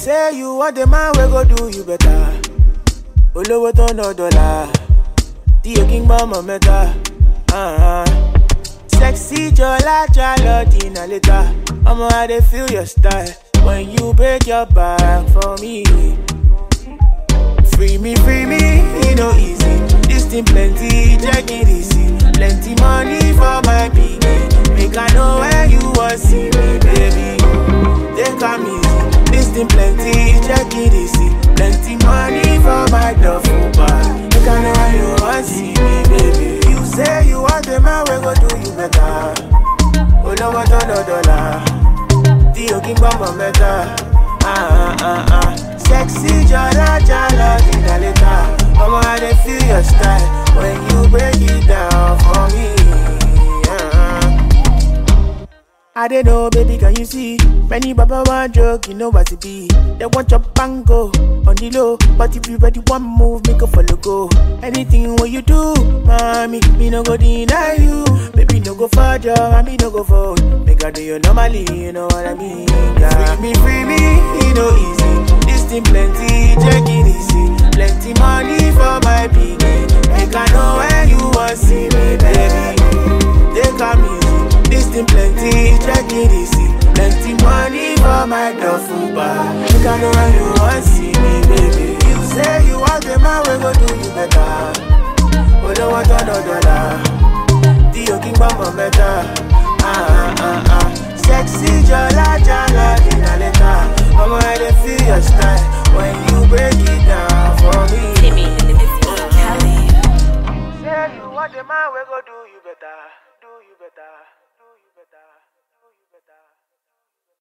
say you want the man we go do you better. Olówó tó ná dọ́là, tí o kí ń gbọ́ ọmọ mẹ́ta. Uh-huh. Sexy jọlá jálọ dínà létà. Ọmọ I dey feel your style when you break your back for me. Free me, free me, e no easy. This thing plenty, check it easy. Plenty money for my pikin. Make I know where you wan see me, baby. Take am easy. This thing plenty, check it easy. Plenty money for my duffel bag. Make I know where you wan see me, baby. You say you want the man we go do you better. Olówó tó lọ dọ́là, tí o kí ń gbọ́mọ mẹ́ta. Ah, ah, ah. Sexy jọlá jálọ dínà létà. Ọmọ I dey feel your style when you break it down for me. Ah. I don't know, baby, can you see? Many baba want joke, you know what it be. They want your bango on the low, but if you ready one move, make a follow go. Anything what you do, mommy, me no go deny you. Baby, no go for job, and me no go for. Make I do you normally, you know what I mean? Yeah. Free me, free me, it no easy. This thing plenty, check it easy. Plenty money for my piggy. Make I know where you want see me, baby. Take am easy. This thing plenty, check it easy. Plenty money for my duffel bag. Make I know where you want see me, baby. You say you want the man, we go do you better. Olówó tó ná dọ́là, tí o kí ń gbọ́mọ mẹ́ta. Ah, ah, ah. Sexy jọlá jálọ dínà létà. Ọmọ I dey feel your style when you break it down for me. Timmy, Kelly. Say you want the man, we go do